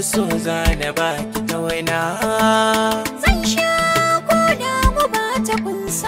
so zana baki ta waina Zan sha ko da guba ta kunsa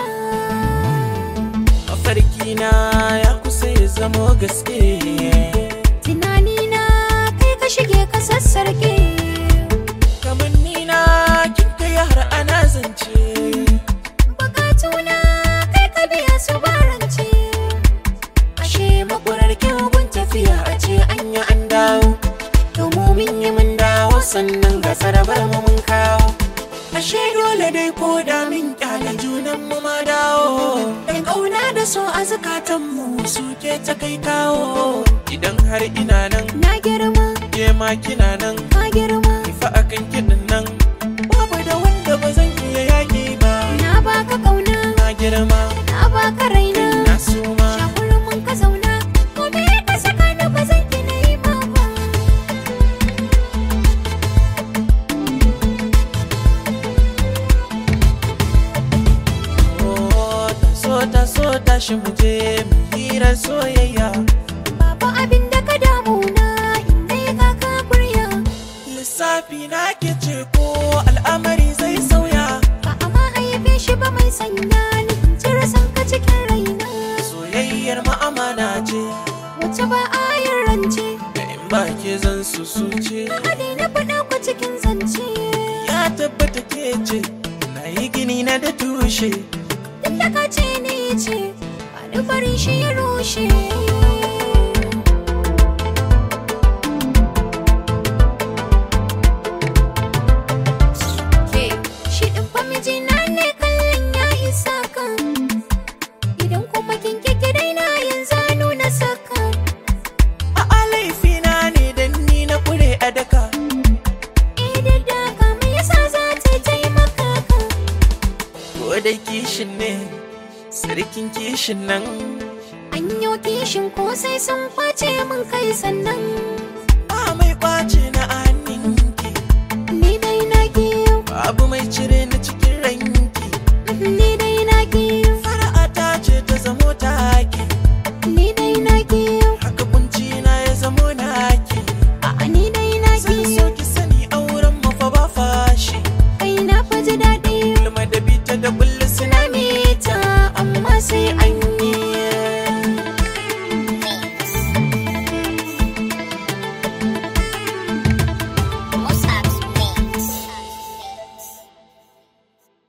mafarkina ya kusa ya zamo gaske Tunanina kai ka shige ka sassarke kamanni na kin kai har ana zance Bukatuna kai ka biya su barance ashe makwarar kyawun tafiya a ce an yi an dawo domin yi mun dawo sannan ga sarabar mu mun kawo ashe dole dai ko da min kyale junan mu ma dawo dan kauna da so a zakatan mu suke ta kai kawo idan har ina nan Na girma, ke ma kina nan ka girma fa akan kiɗin nan babu da wanda ba zan iya yaƙi ba Na baka kauna, na girma na baka raina na suma Shakurin mun ka zauna, gobe ka saka ni ba zan ki na yi ma ba Oh, ta so ta so tashi mu je mu hira soyayya Babu abin da ka damu na inda ya kaka kurya lissafi na ke ce ko al'amari zai sauya Ba a ma haife shi ba mai sanya ni in cire san ka cikin raina soyayyar ma'amana ce Wace ba a yin rance da in ba ke zan susuce Hadi na faɗa ku cikin zance ya tabbata ke ce na yi gini na da tushe Duk da ka ce ni ce Ba ni bari shi ya rushe Ke, Shi ɗin fa mijina ne kallon ya isa kan Idan kuma kin kike daina yanzu a nuna saka a laifina ne dan ni na kure a daka Idan da ka me yasa za ta taimaka ka ko dai kishin ne sarkin kishin nan An yi kishin ko sai sun kwace min kai sannan ba mai kwace na hannunki Ni dai na ki babu mai cire